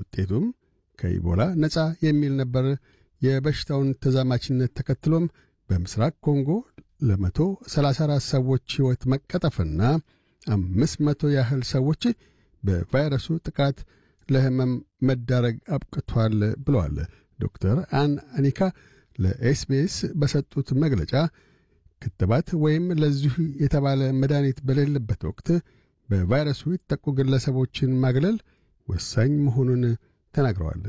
ውጤቱም ከኢቦላ ነፃ የሚል ነበር። የበሽታውን ተዛማችነት ተከትሎም በምስራቅ ኮንጎ ለመቶ 34 ሰዎች ሕይወት መቀጠፍና አምስት መቶ ያህል ሰዎች በቫይረሱ ጥቃት ለሕመም መዳረግ አብቅቷል ብለዋል። ዶክተር አን አኒካ ለኤስቢኤስ በሰጡት መግለጫ ክትባት ወይም ለዚሁ የተባለ መድኃኒት በሌለበት ወቅት በቫይረሱ የተጠቁ ግለሰቦችን ማግለል ወሳኝ መሆኑን ተናግረዋል።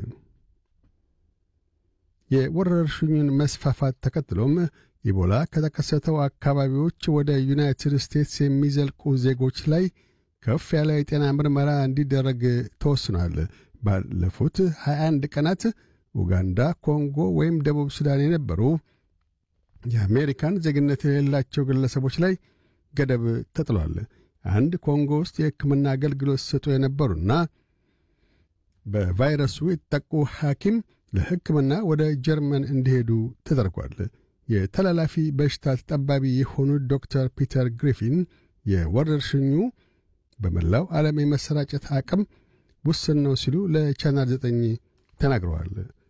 የወረርሽኙን መስፋፋት ተከትሎም ኢቦላ ከተከሰተው አካባቢዎች ወደ ዩናይትድ ስቴትስ የሚዘልቁ ዜጎች ላይ ከፍ ያለ የጤና ምርመራ እንዲደረግ ተወስኗል። ባለፉት 21 ቀናት ኡጋንዳ፣ ኮንጎ ወይም ደቡብ ሱዳን የነበሩ የአሜሪካን ዜግነት የሌላቸው ግለሰቦች ላይ ገደብ ተጥሏል። አንድ ኮንጎ ውስጥ የሕክምና አገልግሎት ሲሰጡ የነበሩና በቫይረሱ የተጠቁ ሐኪም ለሕክምና ወደ ጀርመን እንዲሄዱ ተደርጓል። የተላላፊ በሽታ ተጠባቢ የሆኑት ዶክተር ፒተር ግሪፊን የወረርሽኙ በመላው ዓለም የመሰራጨት አቅም ውስን ነው ሲሉ ለቻናል ዘጠኝ ተናግረዋል።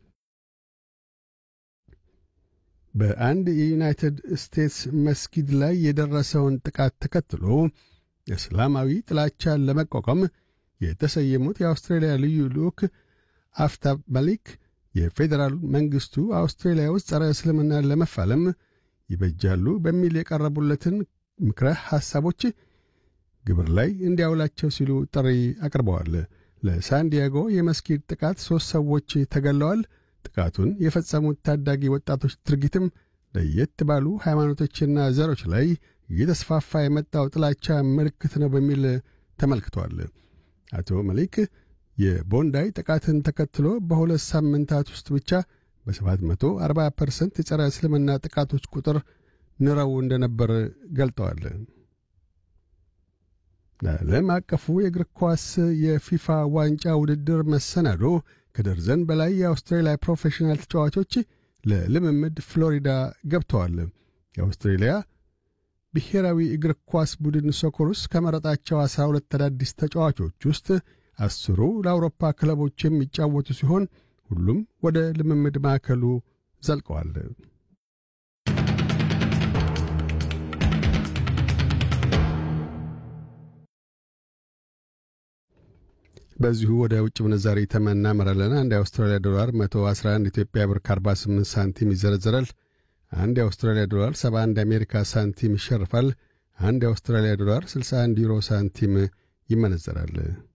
በአንድ የዩናይትድ ስቴትስ መስጊድ ላይ የደረሰውን ጥቃት ተከትሎ እስላማዊ ጥላቻን ለመቋቋም የተሰየሙት የአውስትራሊያ ልዩ ልዑክ አፍታብ ማሊክ የፌዴራል መንግሥቱ አውስትራሊያ ውስጥ ጸረ እስልምናን ለመፋለም ይበጃሉ በሚል የቀረቡለትን ምክረ ሐሳቦች ግብር ላይ እንዲያውላቸው ሲሉ ጥሪ አቅርበዋል። ለሳንዲያጎ የመስጊድ ጥቃት ሦስት ሰዎች ተገለዋል። ጥቃቱን የፈጸሙት ታዳጊ ወጣቶች ድርጊትም ለየት ባሉ ሃይማኖቶችና ዘሮች ላይ እየተስፋፋ የመጣው ጥላቻ ምልክት ነው በሚል ተመልክቷል። አቶ መሊክ የቦንዳይ ጥቃትን ተከትሎ በሁለት ሳምንታት ውስጥ ብቻ በ740 ፐርሰንት የጸረ እስልምና ጥቃቶች ቁጥር ንረው እንደነበር ገልጠዋል። ለዓለም አቀፉ የእግር ኳስ የፊፋ ዋንጫ ውድድር መሰናዶ ከደርዘን በላይ የአውስትራሊያ ፕሮፌሽናል ተጫዋቾች ለልምምድ ፍሎሪዳ ገብተዋል። የአውስትሬሊያ ብሔራዊ እግር ኳስ ቡድን ሶኮሩስ ከመረጣቸው አስራ ሁለት አዳዲስ ተጫዋቾች ውስጥ አስሩ ለአውሮፓ ክለቦች የሚጫወቱ ሲሆን ሁሉም ወደ ልምምድ ማዕከሉ ዘልቀዋል። በዚሁ ወደ ውጭ ምንዛሪ ተመን እናመራለን። አንድ የአውስትራሊያ ዶላር 111 ኢትዮጵያ ብር ከ48 ሳንቲም ይዘረዘራል። አንድ የአውስትራሊያ ዶላር 71 የአሜሪካ ሳንቲም ይሸርፋል። አንድ የአውስትራሊያ ዶላር 61 ዩሮ ሳንቲም ይመነዘራል።